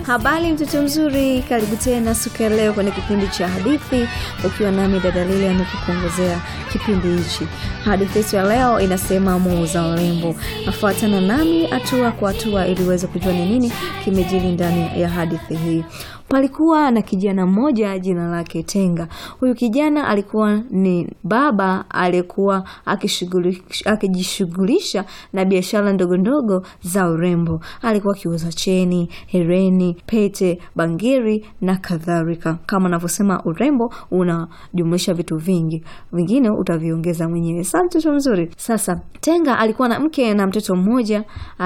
Habari mtoto mzuri, karibu tena siku ya leo kwenye kipindi cha hadithi, ukiwa nami dada Lilian kukuongozea kipindi hichi. Hadithi yetu ya leo inasema muuza urembo. Afuatana nami hatua kwa hatua ili uweze kujua ni nini kimejiri ndani ya hadithi hii. Palikuwa na kijana mmoja jina lake Tenga. Huyu kijana alikuwa ni baba aliyekuwa akijishughulisha na biashara ndogo ndogo za urembo. Alikuwa akiuza cheni, hereni, pete, bangiri na kadhalika. Kama navyosema, urembo unajumuisha vitu vingi, vingine utaviongeza mwenyewe. Sasa mtoto mzuri. Sasa Tenga alikuwa na mke na mtoto mmoja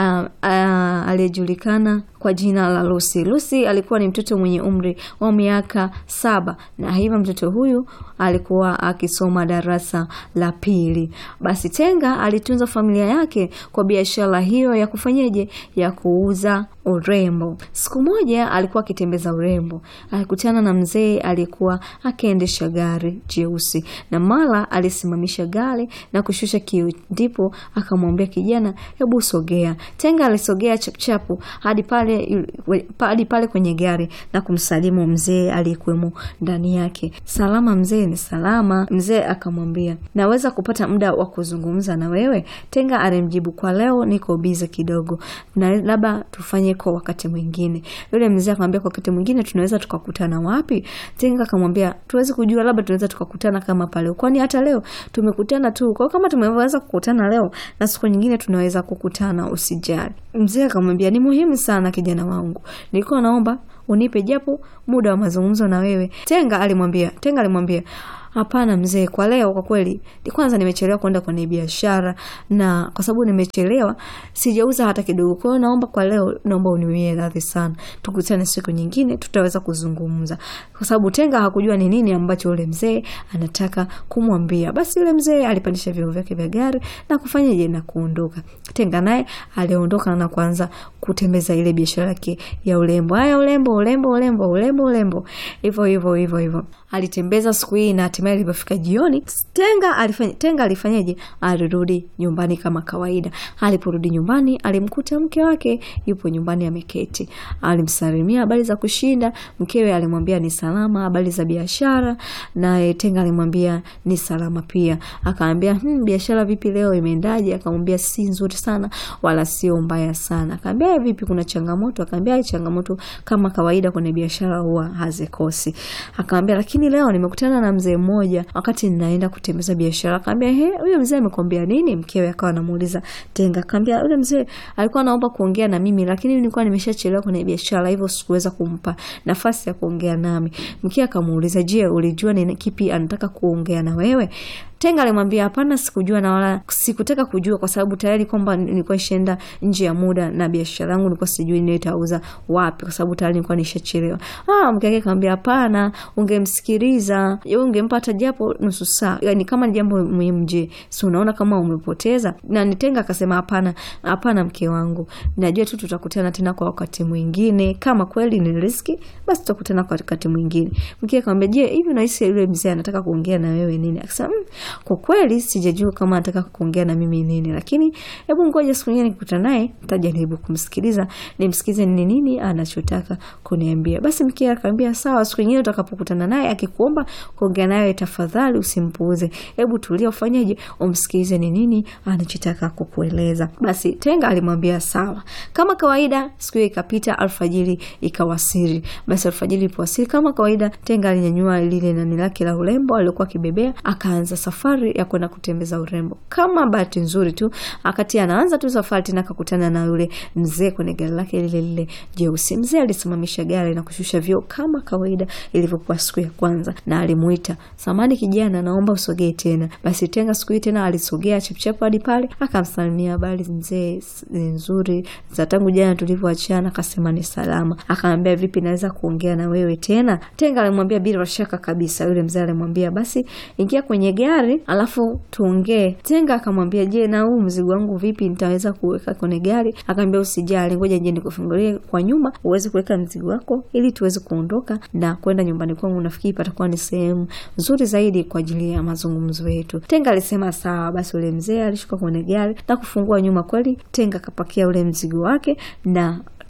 aliyejulikana kwa jina la Lucy. Lucy alikuwa ni mtoto mwenye umri wa miaka saba na hivyo mtoto huyu alikuwa akisoma darasa la pili. Basi Tenga alitunza familia yake kwa biashara hiyo ya kufanyeje, ya kuuza urembo. Siku moja alikuwa akitembeza urembo, alikutana na mzee aliyekuwa akiendesha gari jeusi, na mara alisimamisha gari na kushusha kioo, ndipo akamwambia kijana, hebu sogea. Tenga alisogea chapchapu hadi pale hadi pale kwenye gari na kumsalimu mzee aliyekuwemo ndani yake. Salama mzee. Ni salama. Mzee akamwambia, naweza kupata muda wa kuzungumza na wewe? Tenga alimjibu, kwa leo niko bize kidogo, na labda tufanye kwa wakati mwingine. Yule mzee akamwambia, kwa wakati mwingine tunaweza tukakutana wapi? Tenga akamwambia, tuwezi kujua, labda tunaweza tukakutana kama pale, kwani hata leo tumekutana tu. Kwa kama tumeweza kukutana leo na siku nyingine tunaweza kukutana, usijali. Mzee akamwambia, ni muhimu sana kijana wangu, nilikuwa naomba unipe japo muda wa mazungumzo na wewe. Tenga alimwambia Tenga alimwambia Hapana mzee, kwa leo kwa kweli, kwanza nimechelewa kwenda kwenye biashara, na kwa sababu nimechelewa sijauza hata kidogo. Kwa hiyo naomba kwa leo, naomba uniwie radhi sana, tukutane siku nyingine, tutaweza kuzungumza, kwa sababu Tenga hakujua ni nini ambacho yule mzee anataka kumwambia. Basi yule mzee alipandisha vyombo vyake vya gari na kufanyaje na kuondoka. Tenga naye aliondoka na kuanza kutembeza ile biashara yake ya urembo. Haya, urembo, urembo, urembo, urembo, urembo, hivyo hivyo hivyo hivyo alitembeza siku hii na hatimaye ilipofika jioni, Tenga alifanya Tenga alifanyaje? Alirudi nyumbani kama kawaida. Aliporudi nyumbani, alimkuta mke wake yupo nyumbani ameketi. Alimsalimia habari za kushinda. Mkewe alimwambia ni salama, habari za biashara, naye Tenga alimwambia ni salama pia. Akamwambia hmm, biashara vipi leo, imeendaje? Akamwambia si nzuri sana wala sio mbaya sana. Akamwambia vipi, kuna changamoto? Akamwambia changamoto kama kawaida kwenye biashara huwa hazikosi. Akamwambia lakini leo nimekutana na mzee mmoja wakati ninaenda kutembeza biashara. Akamwambia he, huyo mzee amekwambia nini? Mkewe akawa anamuuliza Tenga. Akamwambia yule mzee alikuwa anaomba kuongea na mimi, lakini nilikuwa nimeshachelewa kwenye biashara, hivyo sikuweza kumpa nafasi ya kuongea nami. Mkewe akamuuliza, je, ulijua ni kipi anataka kuongea na wewe? Tenga alimwambia hapana, sikujua na wala sikutaka kujua, kwa sababu tayari kwamba nilikuwa nishaenda nje ya muda na biashara yangu nilikuwa sijui nitauza wapi, kwa sababu tayari nilikuwa nishachelewa. Ah, mke wake akamwambia hapana, ungemsikiliza, ungempa hata japo nusu saa, yani kama ni jambo muhimu. Je, si unaona kama umepoteza? Na Nitenga akasema hapana, hapana mke wangu, najua tu tutakutana tena kwa wakati mwingine, kama kweli ni riski, basi tutakutana kwa wakati mwingine. Mke akamwambia je, hivi unahisi yule mzee anataka kuongea na wewe nini? Akasema kwa kweli sijajua kama anataka kuongea na mimi nini, lakini hebu ngoja siku nyingine nikikutana naye nitajaribu kumsikiliza, nimsikize ni nini anachotaka kuniambia. Basi mke akamwambia sawa, siku nyingine utakapokutana naye akikuomba kuongea naye, tafadhali usimpuuze, hebu tulia, ufanyeje, umsikilize ni nini anachotaka kukueleza. Basi Tenga alimwambia sawa. Kama kawaida, siku hiyo ikapita, alfajiri ikawasiri. Basi alfajiri ilipowasiri, kama kawaida, Tenga alinyanyua lile nani lake la urembo alilokuwa akibebea, akaanza safari ya kwenda kutembeza urembo. Kama bahati nzuri tu, akati anaanza tu safari tena akakutana na yule mzee kwenye gari lake lile lile jeusi. Mzee alisimamisha gari na kushusha vioo kama kawaida ilivyokuwa siku ya kwanza, na alimuita, samani kijana, naomba usogee tena. Basi Tenga siku hii tena alisogea chapchapu hadi pale, akamsalimia, habari mzee nzuri za tangu jana tulivyoachana. Akasema ni salama. Akamwambia vipi, naweza kuongea na wewe tena? Tenga alimwambia bila shaka kabisa. Yule mzee alimwambia basi ingia kwenye gari alafu tuongee. Tenga akamwambia je, na huu mzigo wangu vipi, nitaweza kuweka kwenye gari? Akamwambia usijali, ngoja nje nikufungulie kwa nyuma uweze kuweka mzigo wako ili tuweze kuondoka na kwenda nyumbani kwangu. Nafikiri patakuwa ni sehemu nzuri zaidi kwa ajili ya mazungumzo yetu. Tenga alisema sawa. Basi ule mzee alishuka kwenye gari na kufungua nyuma. Kweli Tenga akapakia ule mzigo wake na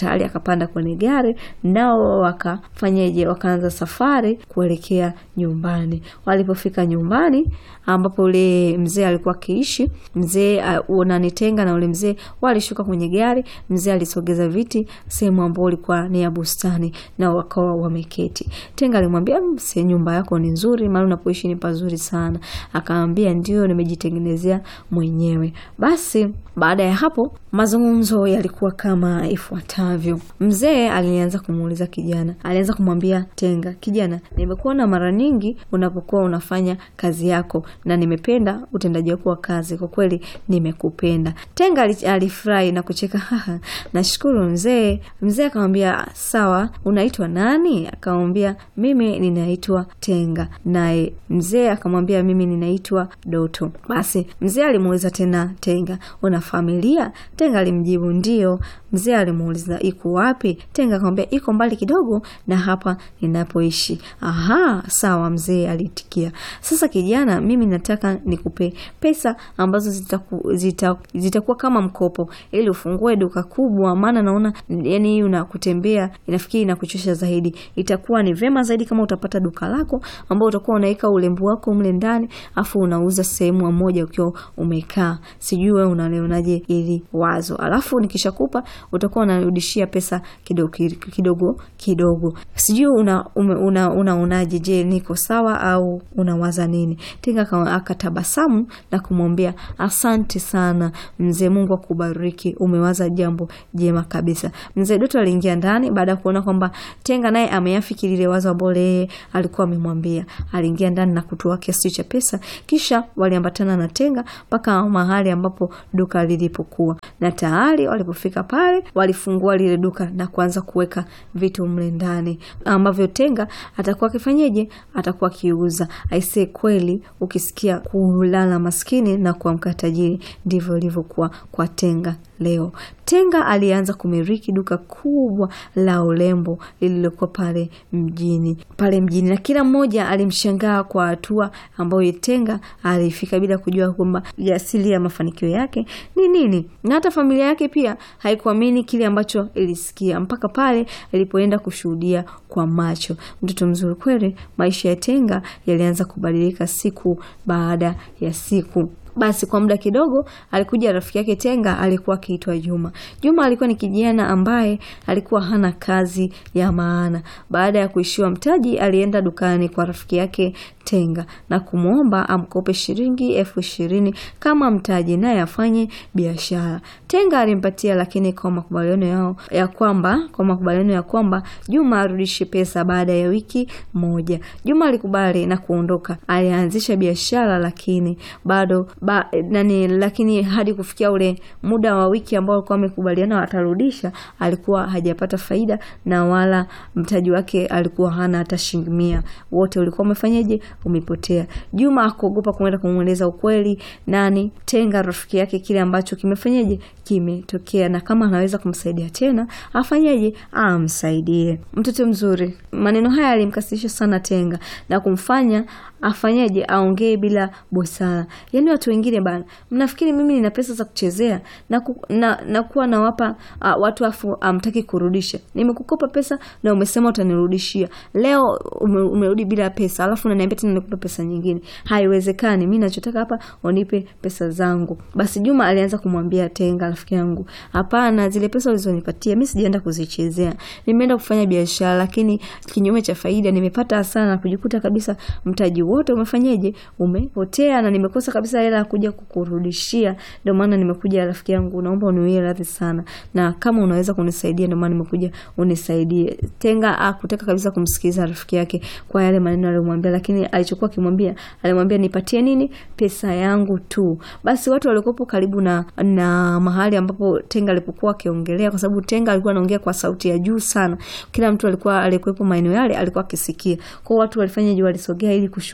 tayari akapanda kwenye gari, nao wakafanyaje, wakaanza safari kuelekea nyumbani. Walipofika nyumbani ambapo ule mzee alikuwa akiishi, mzee uh, Tenga na ule mzee walishuka kwenye gari. Mzee alisogeza viti sehemu ambayo ilikuwa ni ya bustani na wakawa wameketi. Tenga alimwambia mse, nyumba yako ni nzuri, mahali unapoishi ni pazuri sana. Akamwambia ndio, nimejitengenezea mwenyewe. Basi baada ya hapo mazungumzo yalikuwa kama ifuatavyo. Mzee alianza kumuuliza kijana, alianza kumwambia Tenga, kijana, nimekuona mara nyingi unapokuwa unafanya kazi yako na nimependa utendaji wako wa kazi, kwa kweli nimekupenda. Tenga alifurahi na kucheka, haha, nashukuru mzee. Mzee akamwambia sawa, unaitwa nani? Akamwambia mimi ninaitwa Tenga. Naye mzee akamwambia mimi ninaitwa Doto. Basi mzee alimuuliza tena Tenga, una familia? Tenga alimjibu ndio. Mzee alimuuliza iko wapi? Tenga akamwambia iko mbali kidogo na hapa ninapoishi. Aha, sawa, mzee alitikia. Sasa kijana, mimi nataka nikupe pesa ambazo zitaku, zita, zitakuwa kama mkopo ili ufungue duka kubwa, maana naona yani hii unakutembea inafikiri inakuchosha zaidi. Itakuwa ni vema zaidi kama utapata duka lako ambao utakuwa unaweka ulembo wako mle ndani, afu unauza sehemu moja ukiwa umekaa. Sijui wewe unalionaje ili wazo, alafu nikishakupa utakuwa unarudishia pesa kidogo kidogo kidogo. Sijui una unaonaje? Una, je, niko sawa au unawaza nini? Tenga akatabasamu na kumwambia asante sana mzee, Mungu akubariki, umewaza jambo jema kabisa. Mzee Doto aliingia ndani baada ya kuona kwamba Tenga naye ameafiki lile wazo ambalo yeye alikuwa amemwambia. Aliingia ndani na kutoa kiasi cha pesa, kisha waliambatana na Tenga mpaka mahali ambapo duka lilipokuwa, na tayari walipofika pale walifungua lile duka na kuanza kuweka vitu mle ndani ambavyo Tenga atakuwa akifanyeje, atakuwa akiuza. Aisee, kweli ukisikia kulala maskini na kuamka tajiri, ndivyo ilivyokuwa kwa Tenga leo. Tenga alianza kumiliki duka kubwa la urembo lililokuwa pale mjini pale mjini, na kila mmoja alimshangaa kwa hatua ambayo Tenga alifika bila kujua kwamba asili ya mafanikio yake ni nini, na hata familia yake pia haikuamini kile ambacho ilisikia mpaka pale ilipoenda kushuhudia kwa macho. Mtoto mzuri kweli. Maisha ya Tenga yalianza kubadilika siku baada ya siku. Basi kwa muda kidogo alikuja rafiki yake Tenga, alikuwa akiitwa Juma. Juma alikuwa ni kijana ambaye alikuwa hana kazi ya maana. Baada ya kuishiwa mtaji, alienda dukani kwa rafiki yake Tenga na kumwomba amkope shilingi elfu ishirini kama mtaji, naye afanye biashara. Tenga alimpatia, lakini kwa makubaliano yao ya kwamba kwa makubaliano ya kwamba Juma arudishe pesa baada ya wiki moja. Juma alikubali na kuondoka. Alianzisha biashara, lakini bado ba, nani, lakini hadi kufikia ule muda wa wiki ambao alikuwa amekubaliana watarudisha, alikuwa hajapata faida na wala mtaji wake alikuwa hana hata shilingi mia. Wote ulikuwa umefanyaje? Umepotea. Juma akuogopa kumwenda kumweleza ukweli nani Tenga rafiki yake kile ambacho kimefanyaje kimetokea, na kama anaweza kumsaidia tena afanyaje? Amsaidie. Mtoto mzuri. Maneno haya alimkasirisha sana Tenga na kumfanya afanyaje? Aongee bila busara. Yaani watu wengine bana, mnafikiri mimi nina pesa za kuchezea na, ku, na, na kuwa nawapa uh, watu afu amtaki um, kurudisha. Nimekukopa pesa na umesema utanirudishia. Leo ume, umerudi bila pesa, alafu unaniambia tena nikupe pesa nyingine. Haiwezekani. Mimi nachotaka hapa unipe pesa zangu. Basi Juma alianza kumwambia Tenga, rafiki yangu, hapana, zile pesa ulizonipatia mimi sijaenda kuzichezea. Nimeenda kufanya biashara, lakini kinyume cha faida nimepata hasara na kujikuta kabisa mtaji wote umefanyaje? Umepotea na nimekosa kabisa hela ya kuja kukurudishia. Ndio maana nimekuja rafiki yangu, naomba uniwie radhi sana, na kama unaweza kunisaidia, ndio maana nimekuja unisaidie. Tenga akutaka kabisa kumsikiliza rafiki yake kwa yale maneno aliyomwambia, lakini alichokuwa akimwambia, alimwambia nipatie nini? Pesa yangu tu. Basi watu waliokuwa karibu na na mahali ambapo Tenga alipokuwa akiongelea, kwa sababu Tenga alikuwa anaongea kwa sauti ya juu sana, kila mtu alikuwa aliyekuwepo maeneo yale alikuwa akisikia. Kwa watu walifanya je, walisogea ili kushuhudia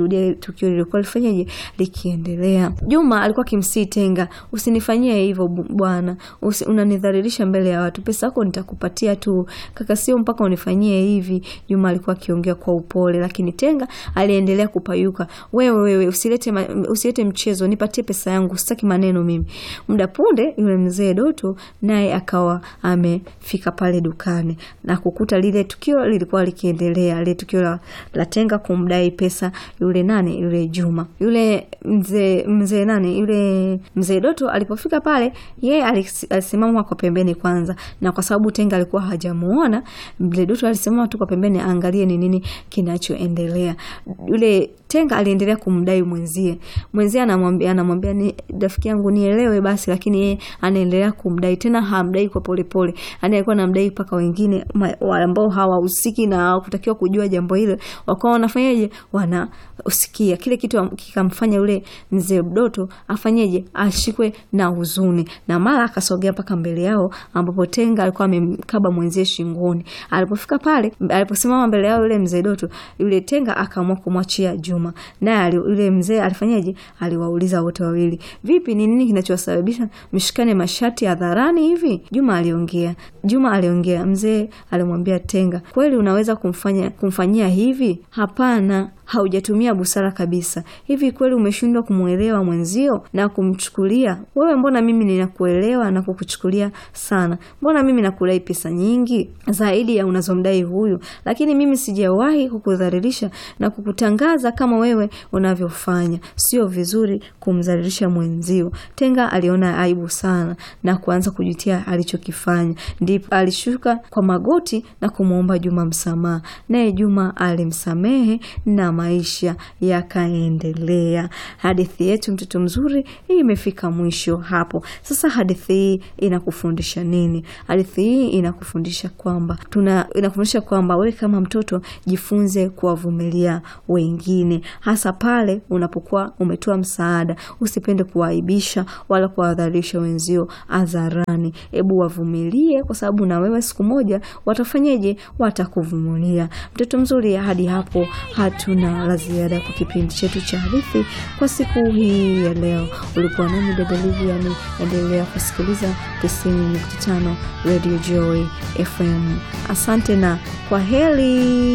kushuhudia tukio lilikuwa lifanyaje likiendelea. Juma alikuwa akimsii Tenga, usinifanyie hivyo bwana, unanidhalilisha mbele ya watu, pesa yako nitakupatia tu kaka, sio mpaka unifanyie hivi. Juma alikuwa akiongea kwa upole, lakini Tenga aliendelea kupayuka. Wewe wewe, usilete usilete mchezo, nipatie pesa yangu, sitaki maneno mimi. Muda punde yule mzee Doto naye akawa amefika pale dukani na kukuta lile tukio lilikuwa likiendelea, lile tukio la, la Tenga kumdai pesa yule nani yule Juma. Yule mzee mzee nani yule mzee Doto alipofika pale, yeye alisimama kwa pembeni kwanza, na kwa sababu Tenga alikuwa hajamuona, mzee Doto alisimama tu kwa pembeni aangalie ni nini kinachoendelea. Yule Tenga aliendelea kumdai mwenzie. Mwenzie anamwambia anamwambia ni rafiki yangu nielewe basi, lakini yeye anaendelea kumdai tena, hamdai kwa polepole, yani alikuwa anamdai mpaka wengine ambao hawahusiki na hawakutakiwa kujua jambo hilo wakawa wanafanyaje, wanasikia kile kitu, kikamfanya yule mzee Doto afanyeje, ashikwe na huzuni, na mara akasogea mpaka mbele yao, ambapo Tenga alikuwa amemkaba mwenzie shingoni. Alipofika pale, aliposimama mbele yao yule mzee Doto, yule Tenga akaamua kumwachia Juma, naye yule mzee alifanyaje, aliwauliza wote wawili, vipi, ni nini kinachowasababisha mshikane mashati hadharani hivi? Juma aliongea Juma aliongea. Mzee alimwambia Tenga, kweli unaweza kumfanya kumfanyia hivi? Hapana, haujatumia busara kabisa. Hivi kweli umeshindwa kumwelewa mwenzio na kumchukulia wewe? Mbona mimi ninakuelewa na kukuchukulia sana? Mbona mimi nakudai pesa nyingi zaidi ya unazomdai huyu, lakini mimi sijawahi kukudhalilisha na kukutangaza kama wewe unavyofanya. Sio vizuri kumdhalilisha mwenzio. Tenga aliona aibu sana na kuanza kujutia alichokifanya. Ndipo alishuka kwa magoti na kumwomba Juma msamaha, naye Juma alimsamehe na maisha yakaendelea. Hadithi yetu mtoto mzuri hii imefika mwisho hapo. Sasa hadithi hii inakufundisha nini? Hadithi hii inakufundisha kwamba tuna inakufundisha kwamba wewe kama mtoto jifunze kuwavumilia wengine, hasa pale unapokuwa umetoa msaada. Usipende kuwaaibisha wala kuwadhalilisha wenzio hadharani. Hebu wavumilie, kwa sababu na wewe siku moja watafanyeje? Watakuvumilia. Mtoto mzuri, hadi hapo hatuna la ziada kwa kipindi chetu cha hadithi kwa siku hii ya leo. Ulikuwa nami dada Liviani, endelea kusikiliza 90.5 Radio Joy FM. Asante na kwa heri.